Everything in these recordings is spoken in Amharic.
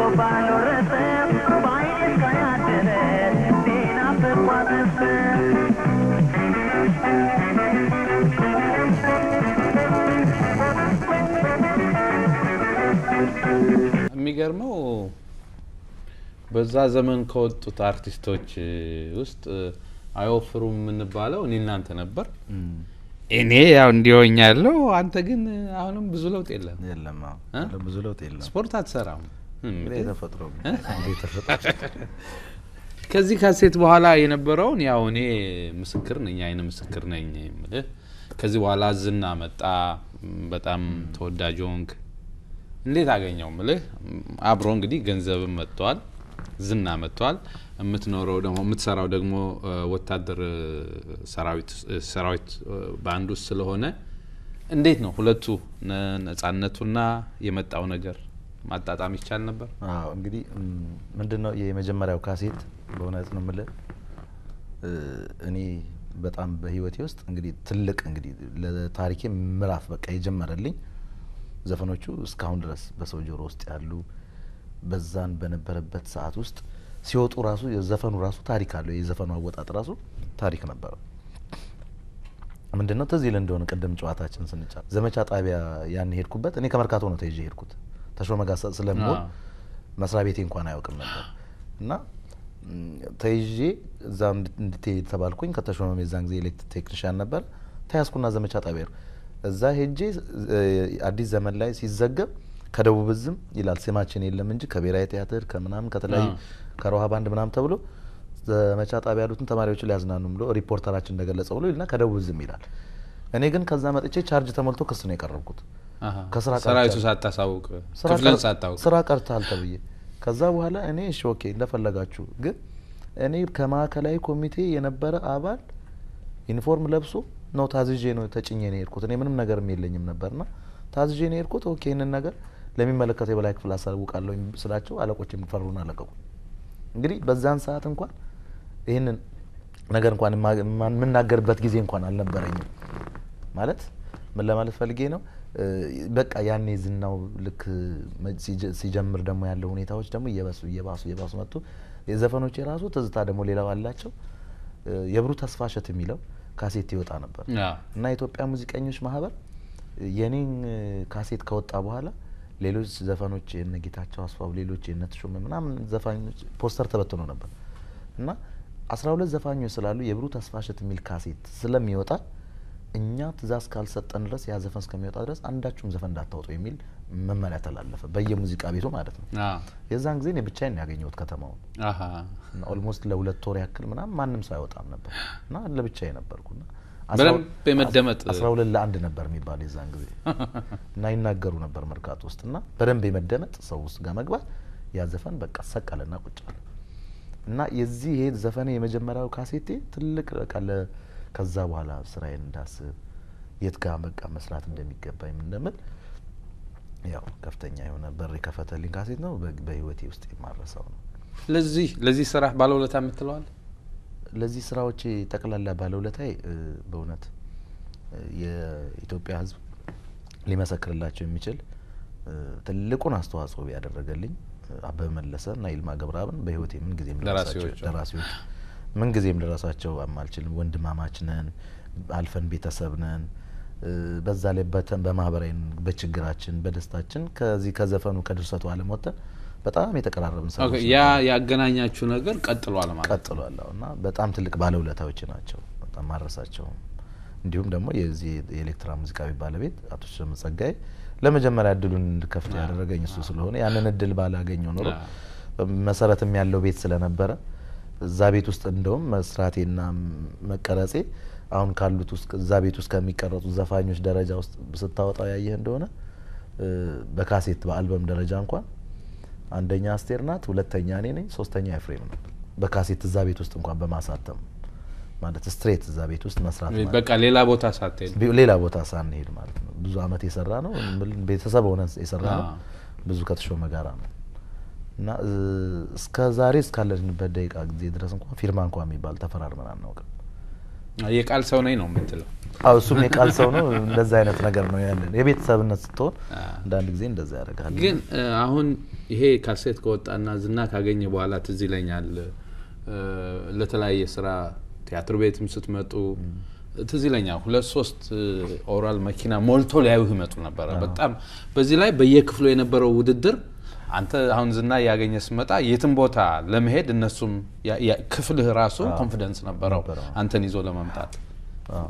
ባልወረሰ በዓይኔ እስካያደረ ሲናፍቋት ነፍስ የሚገርመው በዛ ዘመን ከወጡት አርቲስቶች ውስጥ አይወፍሩም የምንባለው እኔ እናንተ ነበር። እኔ ያው እንዲሆኝ ያለው አንተ ግን አሁንም ብዙ ለውጥ የለም። የለም አዎ። እ? ብዙ ለውጥ የለም። ስፖርት አትሰራም። እንግዲህ የተፈጥሮ የተፈጥሮ ከዚህ ካሴት በኋላ የነበረውን ያው እኔ ምስክር ነኝ፣ አይነ ምስክር ነኝ የምልህ። ከዚህ በኋላ ዝና መጣ፣ በጣም ተወዳጅ ሆንክ። እንዴት አገኘው ምልህ? አብሮ እንግዲህ ገንዘብም መጥቷል፣ ዝና መጥቷል። የምትኖረው ደግሞ የምትሰራው ደግሞ እ፣ ወታደር እ፣ ሰራዊት እ፣ ሰራዊት እ፣ በአንድ ውስጥ ስለሆነ እንዴት ነው ሁለቱ ነ- ነጻነቱና የመጣው ነገር ማጣጣም ይቻል ነበር? አዎ እንግዲህ ምንድን ነው የመጀመሪያው ካሴት በእውነት ነው የምልህ እ፣ እኔ በጣም በህይወቴ ውስጥ እንግዲህ ትልቅ እንግዲህ ለታሪኬ ምዕራፍ በቃ የጀመረልኝ ዘፈኖቹ እስካሁን ድረስ በሰው ጆሮ ውስጥ ያሉ በዛን በነበረበት ሰዓት ውስጥ ሲወጡ ራሱ የዘፈኑ ራሱ ታሪክ አለው። የዘፈኑ አወጣጥ ራሱ ታሪክ ነበረው። ምንድን ነው ትዝ ይልህ እንደሆነ ቅድም ጨዋታችን ስንጫ ዘመቻ ጣቢያ ያን ሄድኩበት እኔ ከመርካቶ ነው ተይዤ ሄድኩት ተሾመ ጋር ስለምሆን አዎ። መስሪያ ቤቴ እንኳን አያውቅም ነበር እና ም፣ ተይዤ እዛ እንድት- እንድትሄድ ተባልኩኝ። ከተሾመም የዛን ጊዜ ኤሌክትሪክ ቴክኒሽያን ነበር። ተያዝኩና ዘመቻ ጣቢያ ሄድኩ። እዛ ሄጄ እ፣ አዲስ ዘመን ላይ ሲዘገብ ከደቡብ እዝም ይላል ስማችን የለም እንጂ ከብሔራዊ ቲያትር ከምናምን ከተለያዩ አዎ። ከሮሃ ባንድ ምናምን ተብሎ ዘመቻ ጣቢያ ያሉትን ተማሪዎችን ሊያዝናኑ ብሎ ሪፖርተራችን እንደገለጸው ብሎ ይልና ከደቡብ እዝም ይላል። እኔ ግን ከዛ መጥቼ ቻርጅ ተሞልቶ ክስ ነው የቀረብኩት። አሃ። ከስራ ቀርቻለሁ። ሰራዊቱ ሳታሳውቅ ስራ ክፍልን ቀር- ሳታውቅ ስራ ቀርታል ተብዬ ከዛ በኋላ እኔ እሺ ኦኬ እንደፈለጋችሁ ግን እኔ ከማዕከላዊ ኮሚቴ የነበረ አባል ዩኒፎርም ለብሶ ነው ታዝዤ ነው ተጭኜ ነው የሄድኩት። እኔ ምንም ነገርም የለኝም ነበርና ታዝዤ ነው የሄድኩት። ኦኬ ይህንን ነገር ለሚመለከተው የበላይ ክፍል አሳውቃለሁ ስላቸው አለቆች የሚፈሩን አለቀቁ። እንግዲህ በዛን ሰዓት እንኳን ይህንን ነገር እንኳን የማ- የማ- የምናገርበት ጊዜ እንኳን አልነበረኝም። ማለት ምን ለማለት ፈልጌ ነው እ፣ በቃ ያኔ ዝናው ልክ መ- ሲጀ- ሲጀምር ደግሞ ያለው ሁኔታዎች ደግሞ እየበሱ እየባሱ እየባሱ መጡ። የዘፈኖች የራሱ ትዝታ ደግሞ ሌላው አላቸው። እ፣ የብሩ ተስፋ እሸት የሚለው ካሴት ይወጣ ነበር አዎ። እና የኢትዮጵያ ሙዚቀኞች ማህበር የኔን እ፣ ካሴት ከወጣ በኋላ ሌሎች ዘፈኖች የነ ጌታቸው አስፋው ሌሎች የነ ተሾመ ምናምን ዘፋኞች ፖስተር ተበትኖ ነበር እና አስራ ሁለት ዘፋኞች ስላሉ የብሩ ተስፋ እሸት የሚል ካሴት ስለሚወጣ እኛ ትእዛዝ ካልሰጠን ድረስ ያ ዘፈን እስከሚወጣ ድረስ አንዳችሁም ዘፈን እንዳታወጡ የሚል መመሪያ ተላለፈ በየሙዚቃ ቤቱ ማለት ነው። አዎ። የዛን ጊዜ እኔ ብቻዬን ነው ያገኘሁት ከተማውን አሃ። እና ኦልሞስት ለሁለት ወር ያክል ምናምን ማንም ሰው አይወጣም ነበር እና ለብቻዬ ነበርኩና በደንብ የመደመጥ አስራ ሁለት ለአንድ ነበር የሚባል የዛን ጊዜ እና ይናገሩ ነበር መርካቶ ውስጥ እና በደንብ የመደመጥ ሰው ውስጥ ጋር መግባት ያ ዘፈን በቃ ሰቀለና ቁጭ አለ እና የዚህ ይሄ ዘፈኔ የመጀመሪያው ካሴቴ ትልቅ በቃ ለ- ከዛ በኋላ ስራዬን እንዳስብ የት ጋር በቃ መስራት እንደሚገባኝ ምን እንደምል ያው ከፍተኛ የሆነ በር የከፈተልኝ ካሴት ነው። በ- በህይወቴ ውስጥ የማረሳው ነው። ለዚህ ለዚህ ስራ ባለውለታ የምትለዋል? ለዚህ ስራዎቼ ጠቅላላ ባለውለታዬ እ፣ በእውነት እ፣ የኢትዮጵያ ሕዝብ ሊመሰክርላቸው የሚችል እ፣ ትልቁን አስተዋጽኦ ያደረገልኝ እ፣ አበበ መለሰ እና ይልማ ገብረአብን በህይወቴ ምን ጊዜም ልረሳቸው ደራሲዎቹ። ደራሲዎች ምን ጊዜም ልረሳቸው አልችልም። ወንድማማች ነን፣ አልፈን ቤተሰብ ነን። እ፣ በዛ ላይ በተ- በማህበራዊ በችግራችን በደስታችን ከዚህ ከዘፈኑ ከድርሰቱ ዓለም ወጥተን በጣም የተቀራረብን ኦኬ፣ ሰዎች ያ ነበርን። ያገናኛችሁ ነገር ቀጥሏል ማለት ነው። ቀጥሏል አዎ። እና በጣም ትልቅ ባለውለታዎች ናቸው። በጣም ማረሳቸውም። እንዲሁም ደግሞ የዚህ የኤሌክትራ ሙዚቃ ቤት ባለቤት አቶ ሸም ጸጋይ ለመጀመሪያ እድሉን እንድከፍት ያደረገኝ እሱ ስለሆነ ያንን እድል ባላገኘው ኖሮ መሰረትም ያለው ቤት ስለነበረ እዛ ቤት ውስጥ እንደውም መስራቴና መቀረጼ አሁን ካሉት ውስጥ እዛ ቤት ውስጥ ከሚቀረጹ ዘፋኞች ደረጃ ውስጥ ስታወጣው ያየህ እንደሆነ እ፣ በካሴት በአልበም ደረጃ እንኳን አንደኛ አስቴር ናት፣ ሁለተኛ እኔ ነኝ፣ ሶስተኛ ኤፍሬም ነው። በካሴት እዛ ቤት ውስጥ እንኳን በማሳተም ማለት ስትሬት እዛ ቤት ውስጥ መስራት ማለት በቃ ሌላ ቦታ ሳትሄድ ቢ- ሌላ ቦታ ሳንሄድ ማለት ነው። ብዙ አመት የሰራ ነው ምን- ቤተሰብ ሆነን የሰራ ነው። አዎ። ብዙ ከተሾመ ጋራ ነው እና እ፣ እስከ ዛሬ እስካለንበት ደቂቃ ጊዜ ድረስ እንኳን ፊርማ እንኳን የሚባል ተፈራርመን አናውቅም። የቃል ሰው ነኝ ነው የምትለው። አዎ እሱም የቃል ሰው ነው። እንደዛ አይነት ነገር ነው ያለን። የቤተሰብነት ስትሆን አዎ። አንዳንድ ጊዜ እንደዛ ያደርጋል። ግን እ፣ አሁን ይሄ ካሴት ከወጣና ዝና ካገኘ በኋላ ትዝ ይለኛል እ፣ ለተለያየ ስራ ቲያትር ቤትም ስትመጡ ትዝ ይለኛል ሁለት ሶስት እ፣ ኦራል መኪና ሞልቶ ሊያዩህ ይመጡ ነበረ። በጣም በዚህ ላይ በየክፍሉ የነበረው ውድድር አንተ አሁን ዝና እያገኘ ስመጣ የትም ቦታ ለመሄድ እነሱም ያ- ያ- ክፍልህ ራሱ ኮንፊደንስ ነበረው ነበረው። አንተን ይዞ ለመምጣት አዎ።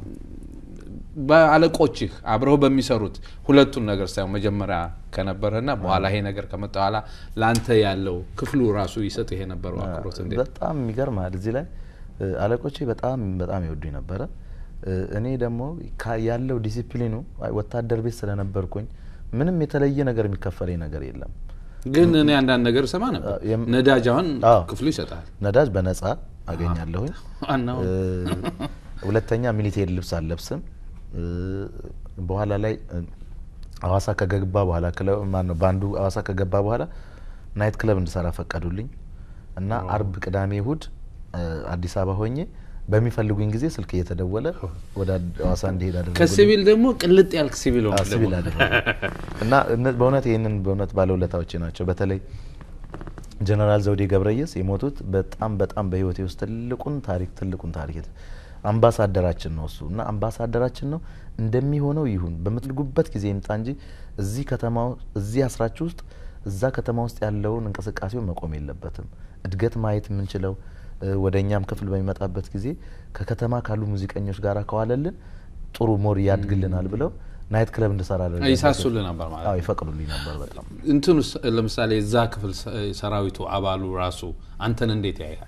በአለቆችህ አብረው በሚሰሩት ሁለቱን ነገር ሳይሆን መጀመሪያ ከነበረና በኋላ ይሄ ነገር ከመጣ በኋላ ለአንተ ያለው ክፍሉ ራሱ ይሰጥህ የነበረው አክብሮት እንዴት በጣም ይገርማል። እዚህ ላይ እ፣ አለቆቼ በጣም በጣም ይወዱኝ ነበረ። እ፣ እኔ ደግሞ ካ- ያለው ዲሲፕሊኑ አይ፣ ወታደር ቤት ስለነበርኩኝ ምንም የተለየ ነገር የሚከፈለኝ ነገር የለም። ግን እኔ አንዳንድ ነገር እሰማ ነበር የም- ነዳጅ አሁን አዎ። ክፍሉ ይሰጣል ነዳጅ በነጻ አገኛለሁኝ። ዋናው እ፣ ሁለተኛ ሚሊቴሪ ልብስ አልለብስም። እ፣ በኋላ ላይ እ፣ ሐዋሳ ከገባ በኋላ ክለብ ማነው ባንዱ ሐዋሳ ከገባ በኋላ ናይት ክለብ እንድሰራ ፈቀዱልኝ እና አርብ፣ ቅዳሜ፣ እሁድ እ፣ አዲስ አበባ ሆኜ በሚፈልጉኝ ጊዜ ስልክ እየተደወለ ወደ አድ- ሐዋሳ እንዲሄድ አደረጉልኝ። ከሲቪል ደግሞ ቅልጥ ያልክ ሲቪል ሆንክ አዎ፣ ሲቪል ደግሞ። አደረጉ እና እነ- በእውነት ይህንን በእውነት ባለውለታዎቼ ናቸው። በተለይ ጀነራል ዘውዴ ገብረየስ የሞቱት በጣም በጣም በህይወቴ ውስጥ ትልቁን ታሪክ ትልቁን ታሪክ የት- አምባሳደራችን ነው እሱ እና አምባሳደራችን ነው። እንደሚሆነው ይሁን በምትልጉበት ጊዜ ይምጣ እንጂ እዚህ ከተማ እዚህ አስራችሁ ውስጥ እዛ ከተማ ውስጥ ያለውን እንቅስቃሴውን መቆም የለበትም። እድገት ማየት የምንችለው እ፣ ወደ እኛም ክፍል በሚመጣበት ጊዜ ከከተማ ካሉ ሙዚቀኞች ጋር ከዋለልን ጥሩ ሞር ያድግልናል ብለው ናይት ክለብ እንድሰራ አደረገ። ይሳሱልህ ነበር ማለት አዎ ነው። ይፈቅዱልኝ ነበር በጣም እንትኑ ለምሳሌ እዛ ክፍል ሰ- ሰራዊቱ አባሉ ራሱ አንተን እንዴት ያይሃል?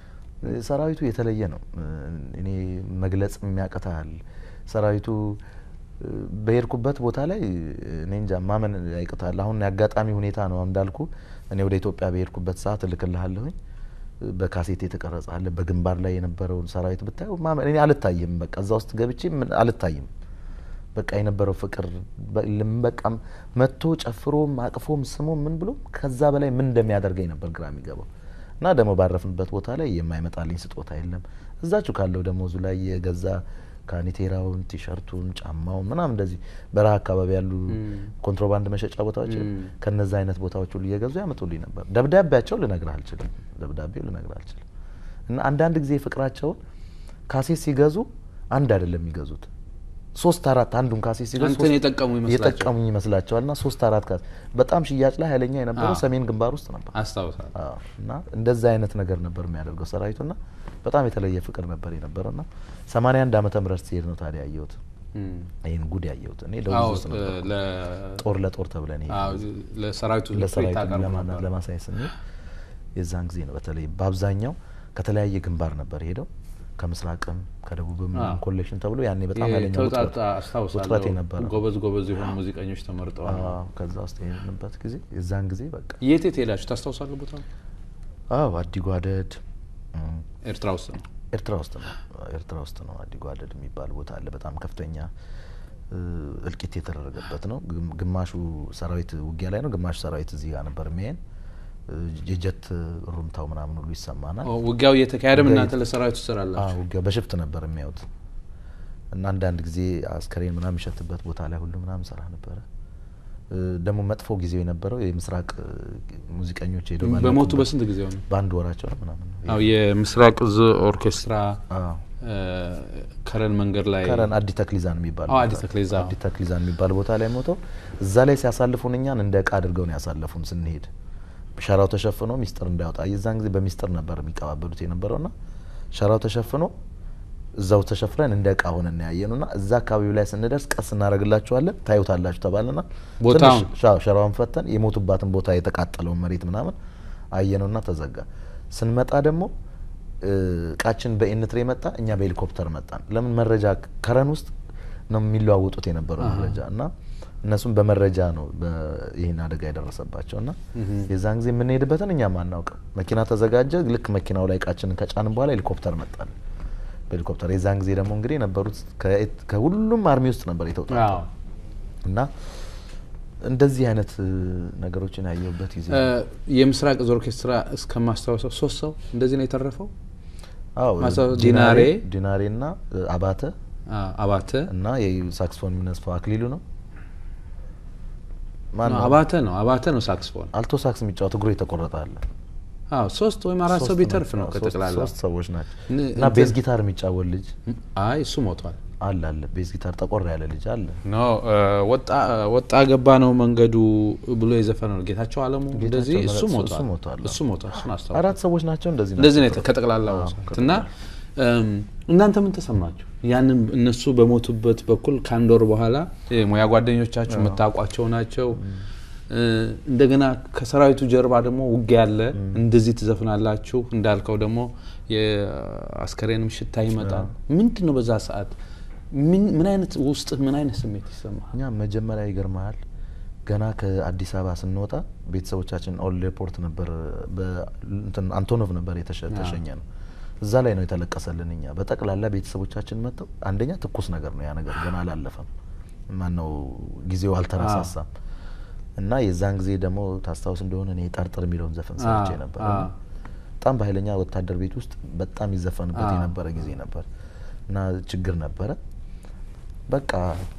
ሰራዊቱ የተለየ ነው። እኔ መግለጽ የሚያቅታል። ሰራዊቱ እ፣ በሄድኩበት ቦታ ላይ እኔ እንጃ ማመን ያቅታል። አሁን የአጋጣሚ ሁኔታ ነው እንዳልኩ እኔ ወደ ኢትዮጵያ በሄድኩበት ሰዓት እልክልሃለሁኝ በካሴት የተቀረጸ አለ። በግንባር ላይ የነበረውን ሰራዊት ብታየው ማመን እኔ አልታይም። በቃ እዛ ውስጥ ገብቼ ምን አልታይም። በቃ የነበረው ፍቅር በ- ልም- በቃ መጥቶ ጨፍሮም አቅፎም ስሞም ምን ብሎ ከዛ በላይ ምን እንደሚያደርገኝ ነበር ግራ የሚገባው እና ደግሞ ባረፍንበት ቦታ ላይ የማይመጣልኝ ስጦታ የለም። እዛችሁ ካለው ደሞዙ ላይ የገዛ ካኒቴራውን፣ ቲሸርቱን፣ ጫማውን ምናምን እንደዚህ በረሃ አካባቢ ያሉ ኮንትሮባንድ መሸጫ ቦታዎች ከነዛ አይነት ቦታዎች ሁሉ እየገዙ ያመጡልኝ ነበር። ደብዳቤያቸው ልነግርህ አልችልም። ደብዳቤው ልነግርህ አልችልም። እና አንዳንድ ጊዜ ፍቅራቸውን ካሴት ሲገዙ አንድ አይደለም የሚገዙት ሶስት አራት አንዱን ካሴት ሲገዙ አንተን ሶስት- የጠቀሙ ይመስላቸዋል። የጠቀሙኝ ይመስላቸዋል እና ሶስት አራት ካሴት በጣም ሽያጭ ላይ ኃይለኛ የነበረው አዎ። ሰሜን ግንባር ውስጥ ነበር። አስታውሳለሁ። አዎ። እና እንደዛ አይነት ነገር ነበር የሚያደርገው ሰራዊቱ እና በጣም የተለየ ፍቅር ነበር የነበረው እና ሰማንያ አንድ ዓመተ ምህረት ሲሄድ ነው ታዲያ ያየሁት እም። ይህን ጉድ ያየሁት እኔ አዎ፣ ደቡብ ውስጥ ነበር ለ- ጦር ለጦር ተብለን ይሄ አዎ፣ ለሰራዊቱ ለሰራዊቱ ታቀርቡ ለማ- ነበር። ለማሳየት ስንል የዛን ጊዜ ነው በተለይ በአብዛኛው ከተለያየ ግንባር ነበር ሄደው ከምስራቅም ከደቡብም አዎ። ኮሌክሽን ተብሎ ያኔ በጣም ይሄ ኃይለኛ ተውጣጣ ውጥረት ውጥረት አስታውሳለሁ። የነበረ ጎበዝ ጎበዝ የሆኑ ሙዚቀኞች ተመርጠዋል። አዎ፣ ከዛ ውስጥ የሄድንበት ጊዜ የዛን ጊዜ በቃ የት የት ሄዳችሁ ታስታውሳለህ? ቦታ አዎ አዲጓደድ እም፣ ኤርትራ ውስጥ ነው። ኤርትራ ውስጥ ነው ኤርትራ ውስጥ ነው አዲጓደድ የሚባል ቦታ አለ። በጣም ከፍተኛ እ፣ እልቂት የተደረገበት ነው። ግም- ግማሹ ሰራዊት ውጊያ ላይ ነው፣ ግማሹ ሰራዊት እዚህ ጋር ነበር የሚያየን። እ፣ የጀት ሩምታው ምናምን ሁሉ ይሰማናል። ኦ፣ ውጊያው እየተካሄደም ውጊያው እናንተ ለሰራዊቱ ትሰራላችሁ። አዎ ውጊያው በሽፍት ነበር የሚያዩት እና አንዳንድ ጊዜ አስከሬን ምናምን የሚሸትበት ቦታ ላይ ሁሉ ምናምን ሰራ ነበረ። እ፣ ደግሞ መጥፎ ጊዜው የነበረው የምስራቅ እ፣ ሙዚቀኞች ሄደው በሞቱ ባለቁበት በስንት ጊዜ ሆነ? በአንድ ወራቸው ነው ምናምን ነው። አዎ የምስራቅ እዝ ኦርኬስትራ አዎ እ፣ ከረን መንገድ ላይ ከረን አዲ ተክሊዛን የሚባል አዎ፣ ቦታ- አዲ ተክሊዛ። አዲ ተክሊዛን የሚባል ቦታ ላይ ሞተው እዛ ላይ ሲያሳልፉን እኛን እንደ እቃ አድርገው ነው ያሳለፉን። ስንሄድ ሸራው ተሸፍኖ ሚስጥር እንዳይወጣ የዛን ጊዜ በሚስጥር ነበር የሚቀባበሉት የነበረውና ሸራው ተሸፍኖ እዛው ተሸፍነን እንደ እቃ ሆነን ያየኑ ና እዛ አካባቢው ላይ ስንደርስ ቀስ እናደርግላችኋለን ታዩታላችሁ ተባልና ቦታውን? ትንሽ ሻ- ሸራውን ፈተን የሞቱባትን ቦታ የተቃጠለውን መሬት ምናምን አየነውና ተዘጋ። ስንመጣ ደግሞ እ፣ እቃችን በኤንትሬ መጣ፣ እኛ በሄሊኮፕተር መጣን። ለምን መረጃ ከረን ውስጥ ነው የሚለዋወጡት የነበረው መረጃ እና እነሱም በመረጃ ነው በ- ይህን አደጋ የደረሰባቸው እና የዛን ጊዜ የምንሄድበትን እኛም አናውቅም። መኪና ተዘጋጀ። ልክ መኪናው ላይ እቃችንን ከጫንን በኋላ ሄሊኮፕተር መጣል በሄሊኮፕተር የዛን ጊዜ ደግሞ እንግዲህ የነበሩት ከኤት- ከሁሉም አርሚ ውስጥ ነበር የተውጣ አዎ። እና እንደዚህ አይነት እ፣ ነገሮችን ያየሁበት ጊዜ እ፣ የምስራቅ እዝ ኦርኬስትራ እስከማስታወሰው ሶስት ሰው እንደዚህ ነው የተረፈው። አዎ ማስታወስ ዲናሬ ዲናሬ ዲናሬ እና እ፣ አባተ አ፣ አባተ እና የሳክስፎን የሚነስፈው አክሊሉ ነው ማን ነው? አባተ ነው አባተ ነው ሳክስፎን። አልቶ ሳክስ የሚጫወት እግሩ የተቆረጠ አለ። አዎ ሶስት ወይም አራት ሰው ሶስት ቢተርፍ ነው ሶስት- ከጠቅላላ። ሶስት ሰዎች ናቸው ን- እና ቤዝ ጊታር የሚጫወት ልጅ አይ እሱ ሞቷል። አለ አለ ቤዝ ጊታር ጠቆር ያለ ልጅ አለ። ኖ እ፣ ወጣ ወጣ ገባ ነው መንገዱ ብሎ የዘፈነው ነው ጌታቸው አለሙ እንደዚህ ጌታቸው እሱ እሱ ሞቷል ሞቷል። እሱ ሞቷል እሱን አስታውሳለሁ። አራት ሰዎች ናቸው እንደዚህ ናቸው። እንደዚህ ነው የተ- ከጠቅላላ ወሳት እና እም፣ እናንተ ምን ተሰማችሁ? ያንን እነሱ በሞቱበት በኩል ከአንድ ወር በኋላ የሙያ ጓደኞቻችሁ የምታውቋቸው ናቸው። እ፣ እንደገና ከሰራዊቱ ጀርባ ደግሞ ውጊያ አለ። እንደዚህ ትዘፍናላችሁ። እንዳልከው ደግሞ የአስከሬንም ሽታ ይመጣል። ምንድን ነው በዛ ሰዓት ምን ምን አይነት ውስጥ ምን አይነት ስሜት ይሰማል? እኛ መጀመሪያ ይገርመሃል ገና ከአዲስ አበባ ስንወጣ ቤተሰቦቻችን ኦል ኤርፖርት ነበር በ- እንትን አንቶኖቭ ነበር የተሸ- ተሸኘ ነው እዛ ላይ ነው የተለቀሰልን። እኛ በጠቅላላ ቤተሰቦቻችን መጥተው አንደኛ ትኩስ ነገር ነው ያ ነገር ገና አላለፈም፣ ማነው ጊዜው አልተረሳሳም። እና የዛን ጊዜ ደግሞ ታስታውስ እንደሆነ እኔ ጠርጥር የሚለውን ዘፈን ሰርቼ አዎ፣ ነበር። አዎ። በጣም በኃይለኛ ወታደር ቤት ውስጥ በጣም ይዘፈንበት አዎ። የነበረ ጊዜ ነበር እና ችግር ነበረ። በቃ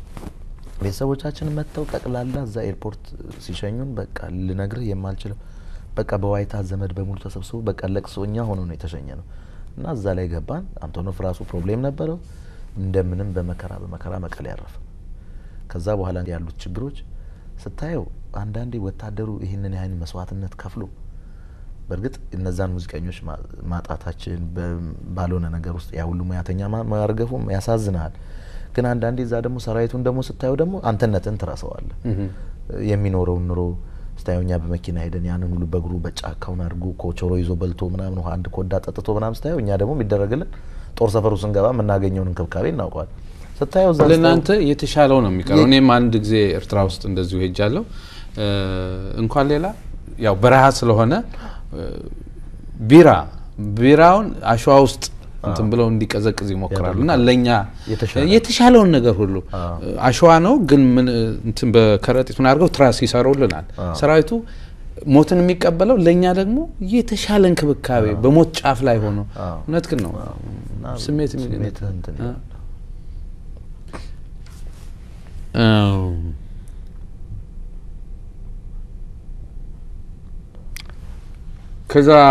ቤተሰቦቻችን መጥተው ጠቅላላ እዛ ኤርፖርት ሲሸኙን በቃ ልነግርህ የማልችለው በቃ በዋይታ ዘመድ በሙሉ ተሰብስቦ በቃ ለቅሶ እኛ ሆኖ ነው የተሸኘ ነው እና እዛ ላይ ገባን። አንቶኖቭ ራሱ ፕሮብሌም ነበረው። እንደምንም በመከራ በመከራ መቀሌ ያረፈ። ከዛ በኋላ ያሉት ችግሮች ስታየው አንዳንዴ ወታደሩ ይህንን ያህል መስዋዕትነት ከፍሎ በእርግጥ እነዛን ሙዚቀኞች ማ- ማጣታችን በ- ባልሆነ ነገር ውስጥ ያ ሁሉ ሙያተኛ ማ- ማርገፉም ያሳዝናል። ግን አንዳንዴ እዛ ደግሞ ሰራዊቱን ደግሞ ስታየው ደግሞ አንተነትን ትረሳዋለህ። የሚኖረውን ኑሮ ስታየው እኛ በመኪና ሄደን ያንን ሁሉ በእግሩ በጫካውን አድርጎ ኮቾሮ ይዞ በልቶ ምናምን ውሃ አንድ ኮዳ ጠጥቶ ምናምን ስታየው እኛ ደግሞ የሚደረግልን ጦር ሰፈሩ ስንገባ የምናገኘውን እንክብካቤ እናውቀዋል። ስታየው እዛ ለእናንተ የተሻለው ነው የሚቀረው። እኔም አንድ ጊዜ ኤርትራ ውስጥ እንደዚሁ ሄጃለሁ። እ፣ እንኳን ሌላ ያው በረሃ ስለሆነ እ፣ ቢራ ቢራውን አሸዋ ውስጥ እንትን ብለው እንዲቀዘቅዝ ይሞክራሉ እና ለእኛ የተሻለ የተሻለውን ነገር ሁሉ አሸዋ ነው ግን ምን እንትን በከረጢት ምን አድርገው ትራስ ይሰሩልናል። ሰራዊቱ ሞትን የሚቀበለው ለእኛ ደግሞ የተሻለ እንክብካቤ በሞት ጫፍ ላይ ሆኖ እውነት ግን ነው እና ስሜት የሚል ስሜትህ እንትን ይላል። አዎ። ከዛ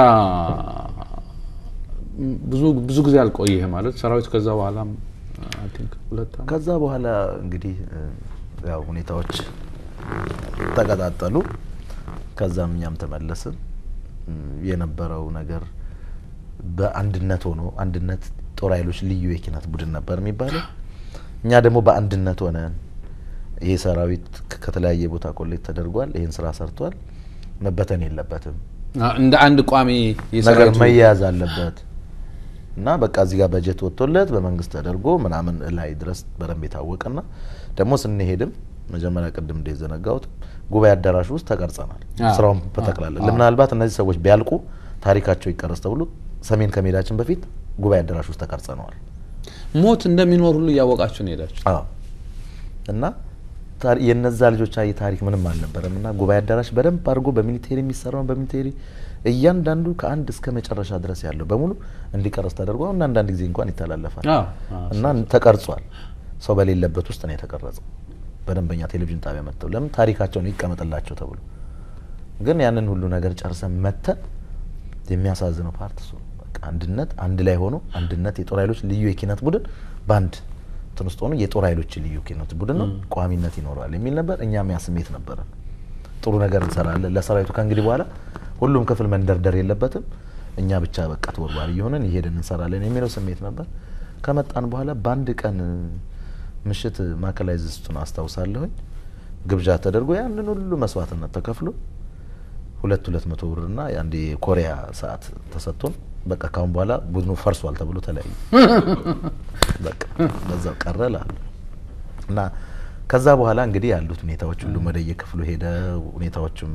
ብዙ ብዙ ጊዜ አልቆየህ ማለት ሰራዊት ከዛ በኋላም አይ ቲንክ ሁለት ዓመት ከዛ በኋላ እንግዲህ እ፣ ያው ሁኔታዎች ተቀጣጠሉ። ከዛም እኛም ተመለስን። እም፣ የነበረው ነገር በአንድነት ሆኖ አንድነት ጦር ኃይሎች ልዩ የኪነት ቡድን ነበር የሚባለው። እኛ ደግሞ በአንድነት ሆነን ይሄ ሰራዊት ከ- ከተለያየ ቦታ ኮሌክት ተደርጓል። ይህን ስራ ሰርቷል። መበተን የለበትም አ- እንደ አንድ ቋሚ ነገር የሰራዊቱ መያያዝ አለበት እና በቃ እዚህ ጋር በጀት ወጥቶለት በመንግስት ተደርጎ ምናምን ላይ ድረስ በደንብ የታወቀና ደግሞ ስንሄድም መጀመሪያ ቅድም እንደዘነጋሁት ጉባኤ አዳራሽ ውስጥ ተቀርጸናል። አዎ፣ ስራውን በጠቅላላ አዎ። ምናልባት እነዚህ ሰዎች ቢያልቁ ታሪካቸው ይቀረስ ተብሎ ሰሜን ከመሄዳችን በፊት ጉባኤ አዳራሽ ውስጥ ተቀርጸነዋል። ሞት እንደሚኖር ሁሉ እያወቃችሁ ነው ሄዳችሁ። አዎ እና ታሪ- የነዛ ልጆች አይ ታሪክ ምንም አልነበረም እና ጉባኤ አዳራሽ በደንብ አድርጎ በሚሊቴሪ የሚሰራውን በሚሊቴሪ እያንዳንዱ ከአንድ እስከ መጨረሻ ድረስ ያለው በሙሉ እንዲቀረጽ ተደርጎ እና አንዳንድ ጊዜ እንኳን ይተላለፋል አዎ፣ አዎ፣ እና ተቀርጿል። ሰው በሌለበት ውስጥ ነው የተቀረጸው። በደንበኛ ቴሌቪዥን ጣቢያ መጥተው ለምን ታሪካቸው ነው ይቀመጥላቸው ተብሎ ግን ያንን ሁሉ ነገር ጨርሰን መተን የሚያሳዝነው ፓርት እሱ ነው። በቃ አንድነት አንድ ላይ ሆኖ አንድነት የጦር ኃይሎች ልዩ የኪነት ቡድን በአንድ እንትን ውስጥ ሆኖ የጦር ኃይሎች ልዩ ኪነት ቡድን ነው ቋሚነት ይኖረዋል የሚል ነበር። እኛም ያ ስሜት ነበረን። ጥሩ ነገር እንሰራለን ለሰራዊቱ ከእንግዲህ በኋላ ሁሉም ክፍል መንደርደር የለበትም እኛ ብቻ በቃ ተወርዋሪ እየሆነን እየሄድን እንሰራለን የሚለው ስሜት ነበር። ከመጣን በኋላ በአንድ ቀን ምሽት ማዕከላይዝ ውስጡን አስታውሳለሁኝ ግብዣ ተደርጎ ያንን ሁሉ መስዋዕትነት ተከፍሎ ሁለት ሁለት መቶ ብርና የአንድ የኮሪያ ሰዓት ተሰጥቶን በቃ ካሁን በኋላ ቡድኑ ፈርሷል ተብሎ ተለያዩ። በቃ በዛው ቀረ እላለሁ እና ከዛ በኋላ እንግዲህ ያሉት ሁኔታዎች ሁሉ ወደየ ክፍሉ ሄደ። ሁኔታዎቹም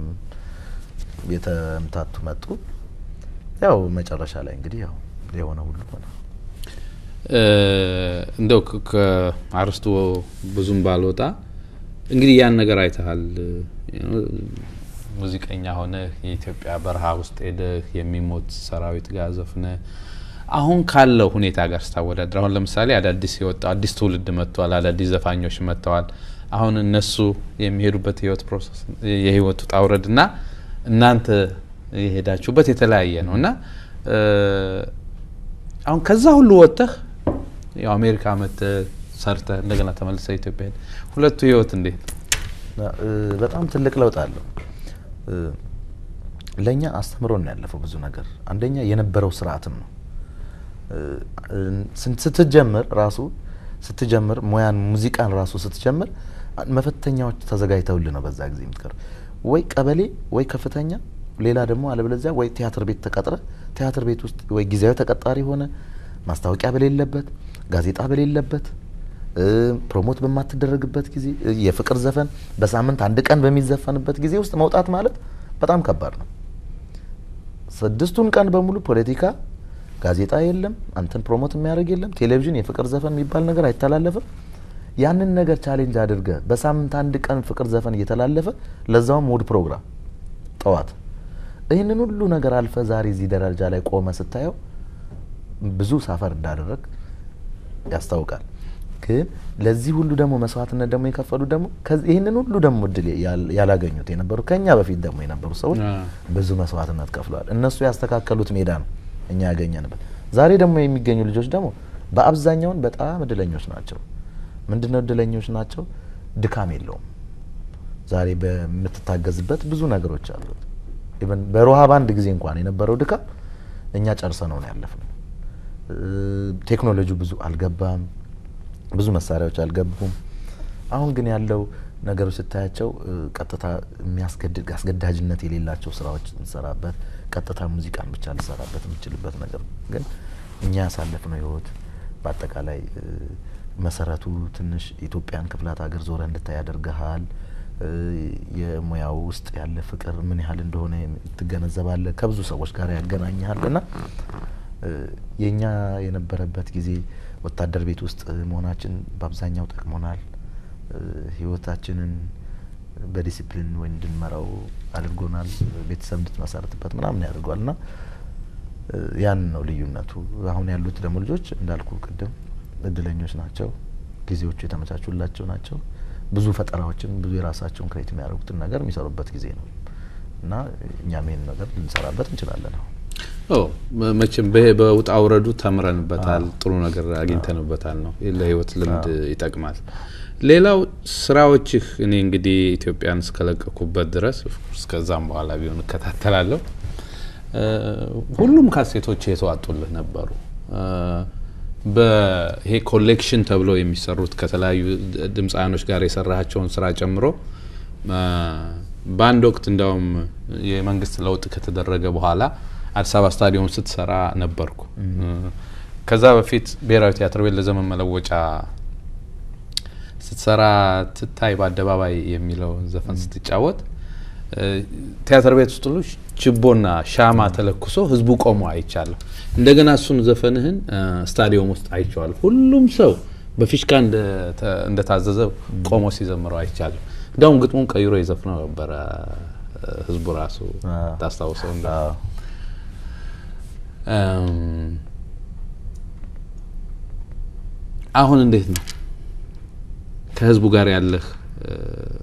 የተምታቱ መጡ። ያው መጨረሻ ላይ እንግዲህ ያው የሆነ ሁሉ ሆነ። እ፣ እንደው ከ- ከአርስቱ ብዙም ባልወጣ እንግዲህ ያን ነገር አይተሃል። ሙዚቀኛ ሆነህ የኢትዮጵያ በረሃ ውስጥ ሄደህ የሚሞት ሰራዊት ጋር ዘፍነህ አሁን ካለው ሁኔታ ጋር ስታወዳድር አሁን ለምሳሌ አዳዲስ የወጣው አዲስ ትውልድ መጥተዋል። አዳዲስ ዘፋኞች መጥተዋል። አሁን እነሱ የሚሄዱበት የህይወት ፕሮሰስ የህይወት ውጣ ውረድ እና እናንተ የሄዳችሁበት የተለያየ ነው እና እ፣ አሁን ከዛ ሁሉ ወጥተህ ያው አሜሪካ መጥተህ ሰርተህ እንደገና ተመልሰህ ኢትዮጵያ ሄድ ሁለቱ ህይወት እንዴት ነው? እ፣ በጣም ትልቅ ለውጥ አለው። እ፣ ለእኛ አስተምሮን ነው ያለፈው ብዙ ነገር። አንደኛ የነበረው ስርዓትም ነው። እ፣ እ፣ ስን- ስትጀምር ራሱ ስትጀምር ሙያን ሙዚቃን ራሱ ስትጀምር አ- መፈተኛዎች ተዘጋጅተውልህ ነው በዛ ጊዜ የምትቀር ወይ ቀበሌ ወይ ከፍተኛ ሌላ ደግሞ አለበለዚያ ወይ ቲያትር ቤት ተቀጥረ ቲያትር ቤት ውስጥ ወይ ጊዜያዊ ተቀጣሪ ሆነ ማስታወቂያ በሌለበት ጋዜጣ በሌለበት እ፣ ፕሮሞት በማትደረግበት ጊዜ እ፣ የፍቅር ዘፈን በሳምንት አንድ ቀን በሚዘፈንበት ጊዜ ውስጥ መውጣት ማለት በጣም ከባድ ነው። ስድስቱን ቀን በሙሉ ፖለቲካ፣ ጋዜጣ የለም፣ አንተን ፕሮሞት የሚያደርግ የለም፣ ቴሌቪዥን የፍቅር ዘፈን የሚባል ነገር አይተላለፍም። ያንን ነገር ቻሌንጅ አድርገ በሳምንት አንድ ቀን ፍቅር ዘፈን እየተላለፈ ለዛውም ውድ ፕሮግራም ጠዋት ይህንን ሁሉ ነገር አልፈ ዛሬ እዚህ ደረጃ ላይ ቆመ ስታየው ብዙ ሳፈር እንዳደረግ ያስታውቃል። ግን ለዚህ ሁሉ ደግሞ መስዋዕትነት ደግሞ የከፈሉ ደግሞ ከዚህ- ይህንን ሁሉ ደግሞ እድል ያል- ያላገኙት የነበሩ ከኛ በፊት ደግሞ የነበሩ ሰዎች አ። ብዙ መስዋዕትነት ከፍለዋል። እነሱ ያስተካከሉት ሜዳ ነው እኛ ያገኘንበት። ዛሬ ደግሞ የሚገኙ ልጆች ደግሞ በአብዛኛውን በጣም እድለኞች ናቸው። ምንድነው እድለኞች ናቸው? ድካም የለውም። ዛሬ በምትታገዝበት ብዙ ነገሮች አሉት። ኢቨን በሮሃ ባንድ ጊዜ እንኳን የነበረው ድካም እኛ ጨርሰ ነው ነው ያለፍነው። ቴክኖሎጂው ብዙ አልገባም፣ ብዙ መሳሪያዎች አልገቡም። አሁን ግን ያለው ነገሮች ስታያቸው እ፣ ቀጥታ የሚያስገድድ አስገዳጅነት የሌላቸው ስራዎች እንሰራበት ቀጥታ ሙዚቃን ብቻ ልሰራበት የምችልበት ነገር ነው። ግን እኛ ያሳለፍነው ህይወት በአጠቃላይ እ፣ መሰረቱ ትንሽ ኢትዮጵያን ክፍላት ሀገር ዞረ እንድታይ ያደርግሃል። እ፣ የሙያው ውስጥ ያለ ፍቅር ምን ያህል እንደሆነ ትገነዘባለህ። ከብዙ ሰዎች ጋር ያገናኝሃል እና እ፣ የእኛ የነበረበት ጊዜ ወታደር ቤት ውስጥ መሆናችን በአብዛኛው ጠቅሞናል። እ፣ ህይወታችንን በዲሲፕሊን ወይ እንድንመራው አድርጎናል። ቤተሰብ እንድትመሰርትበት ምናምን ያደርገዋል እና እ፣ ያን ነው ልዩነቱ። አሁን ያሉት ደግሞ ልጆች እንዳልኩ ቅድም እድለኞች ናቸው። ጊዜዎቹ የተመቻቹላቸው ናቸው። ብዙ ፈጠራዎችን ብዙ የራሳቸውን ክሬት የሚያደርጉትን ነገር የሚሰሩበት ጊዜ ነው እና እኛም ይሄን ነገር ልንሰራበት እንችላለን። አሁን ኦ መ- መቼም በ- በውጣ ውረዱ ተምረንበታል፣ ጥሩ ነገር አግኝተንበታል ነው ለህይወት ልምድ ይጠቅማል። ሌላው ስራዎችህ እኔ እንግዲህ ኢትዮጵያን እስከለቀኩበት ድረስ እስከዛም በኋላ ቢሆን እከታተላለሁ። እ፣ ሁሉም ካሴቶች የተዋጡልህ ነበሩ። እ፣ በይሄ ኮሌክሽን ተብለው የሚሰሩት ከተለያዩ ድ- ድምፃውያኖች ጋር የሰራቸውን ስራ ጨምሮ እ፣ በአንድ ወቅት እንዲያውም የመንግስት ለውጥ ከተደረገ በኋላ አዲስ አበባ ስታዲየም ስትሰራ ነበርኩ። እ፣ ከዛ በፊት ብሔራዊ ቲያትር ቤት ለዘመን መለወጫ ስትሰራ ትታይ በአደባባይ የሚለውን ዘፈን ስትጫወት እ፣ ቲያትር ቤት ውስጥ ሁሉ ችቦና ሻማ ተለኩሶ ህዝቡ ቆሞ አይቻለሁ። እንደገና እሱን ዘፈንህን እ፣ ስታዲየም ውስጥ አይቼዋለሁ። ሁሉም ሰው በፊሽካ እንደተ- እንደታዘዘ ቆሞ ሲዘምረው አይቻለሁ። እንዲያውም ግጥሙን ቀይሮ የዘፍነው ነበረ እ፣ ህዝቡ ራሱ አዎ። ታስታውሰው እንደ አዎ። እም፣ አሁን እንዴት ነው ከህዝቡ ጋር ያለህ እ፣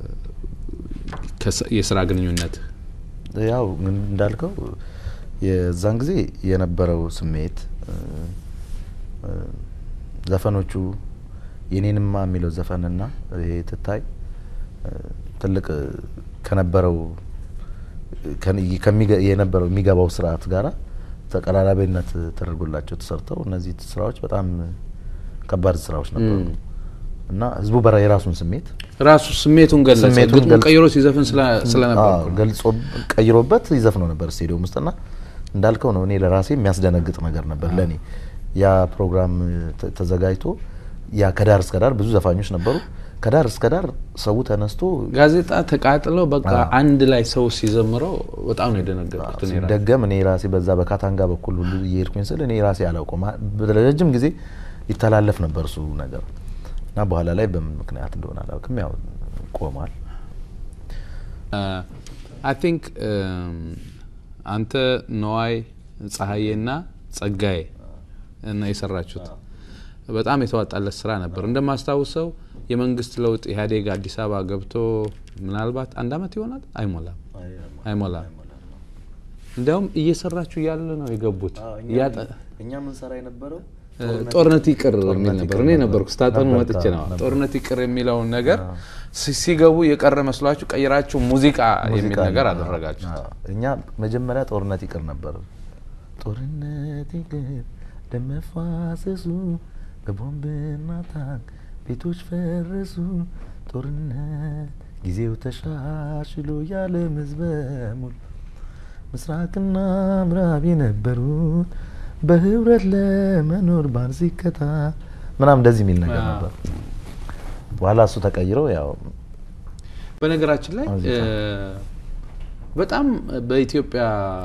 ከስ- የስራ ግንኙነት? ያው ግን እንዳልከው የዛን ጊዜ የነበረው ስሜት እ፣ እ፣ ዘፈኖቹ የኔንማ የሚለው ዘፈንና ይሄ ትታይ እ፣ ትልቅ እ፣ ከነበረው ከን- ከሚገ- የነበረው የሚገባው ስርዓት ጋራ ተቀራራቢነት ተደርጎላቸው ተሰርተው እነዚህ ስራዎች በጣም ከባድ ስራዎች ነበሩ ም። እና ህዝቡ በራ የራሱን ስሜት ራሱ ስሜቱን ገለጸ። ስሜቱን ግጥሙን ገልጾ- ቀይሮ ሲዘፍን ስለ- ስለነበር አዎ፣ ገልጾ ቀይሮበት ይዘፍነው ነበር ስቴዲየም ውስጥና እንዳልከው ነው። እኔ ለራሴ የሚያስደነግጥ ነገር ነበር ለእኔ ያ ፕሮግራም ተ- ተዘጋጅቶ ያ ከዳር እስከ ዳር ብዙ ዘፋኞች ነበሩ። ከዳር እስከ ዳር ሰው ተነስቶ ጋዜጣ ተቃጥለው በቃ አዎ። አንድ ላይ ሰው ሲዘምረው በጣም ነው የደነገጥኩት። እኔ ራሴ። ሲደገም እኔ ራሴ በዛ በካታንጋ በኩል ሁሉ እየሄድኩኝ ስል እኔ ራሴ አላውቀውም። ለረጅም ጊዜ ይተላለፍ ነበር እሱ ነገር እና በኋላ ላይ በምን ምክንያት እንደሆነ አላውቅም፣ ያው ቆሟል። አይ ቲንክ አንተ ነዋይ ፀሐዬና ጸጋዬ እና የሰራችሁት በጣም የተዋጣለት ስራ ነበር። እንደማስታውሰው የመንግስት ለውጥ ኢህአዴግ አዲስ አበባ ገብቶ ምናልባት አንድ አመት ይሆናል አይሞላም አይሞላም እንዲያውም እየሰራችሁ እያለ ነው የገቡት እያጠ- እኛ ምንሰራ የነበረው ጦርነት ይቅር የሚል ጦርነት ነበር ይቅር እኔ ነበር። ነበርኩ ስታጠኑ ነበር፣ መጥቼ ነው ነበር። ጦርነት ይቅር የሚለውን ነገር ሲ- ሲገቡ የቀረ መስሏችሁ ቀይራችሁ ሙዚቃ የሚል ሙዚቃ ነገር ነበር። አደረጋችሁ አዎ። እኛ መጀመሪያ ጦርነት ይቅር ነበር። ጦርነት ይቅር ደም መፋሰሱ በቦምብና ታንክ ቤቶች ፈረሱ። ጦርነት ጊዜው ተሻሽሎ ያለም ህዝብ በሙሉ ምስራቅና ምዕራብ የነበሩት በህብረት ለመኖር ባር ሲከታ ምናምን እንደዚህ የሚል ነገር አዎ። ነበር። በኋላ እሱ ተቀይረው ያው በነገራችን ላይ ሙዚቃ። እ፣ በጣም በኢትዮጵያ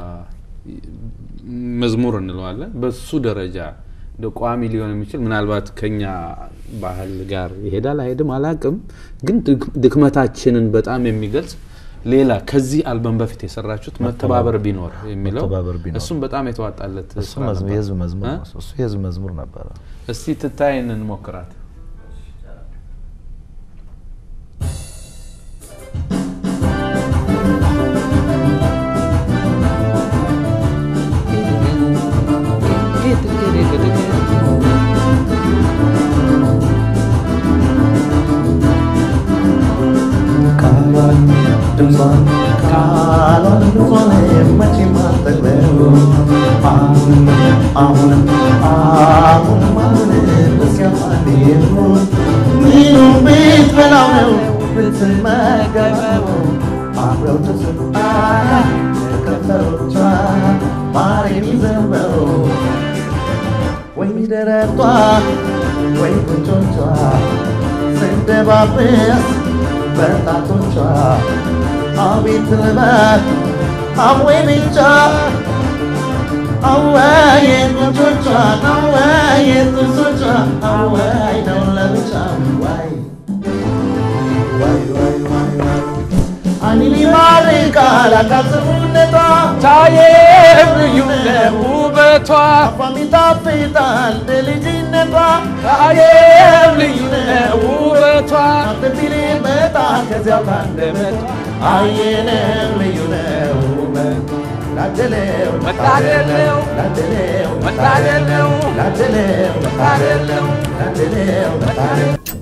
መዝሙር እንለዋለን በሱ ደረጃ እንደ ቋሚ ሊሆን የሚችል ምናልባት ከኛ ባህል ጋር ይሄዳል አይሄድም አላቅም፣ ግን ድክ- ድክመታችንን በጣም የሚገልጽ ሌላ ከዚህ አልበም በፊት የሰራችሁት መተባበር ቢኖር የሚለው መተባበር ቢኖር። እሱም በጣም የተዋጣለት እሱ ስራ መዝሙር- ነበር። የህዝብ መዝሙር እ? ነው። እሱ የህዝብ መዝሙር ነበረ። እስቲ ትታይን እንሞክራት። ቃሏን ድምጿን ቃሏን ድምጿን መቼም አልጠግበው አሁንም አሁንም አሁንም አሁንም እስኪያልፋል ይሁን ምኑን ብትበላው ነው ብትመገበው አብረው ተስፋ ከንፈሮቿ ማር የሚዘንበው ወይ ደረቷ ወይ ጉንጮቿ ስንደባብስ በጣቶቿ አቤት ልበት አወይ ብቻ አወይ ጉንጮቿ አወይ ጥርሶቿ አወይ ነው ለብቻ ዋይ ዋይ ዋይ ዋይ ዋይ አይን ይማርካል አካስሩነቷ ታየም ልዩ ውበቷ አፏም ይጣፍጣል በልጅነቷ ታየም ልዩ ውበቷ አትቢል መጣ ከዚያው ካንደበቷ አየነው ልዩ ነው ውበቱ ላደለው መታደል ነው ላደለው መታደል ነው ላደለው መታደል ነው ላደለው መታደል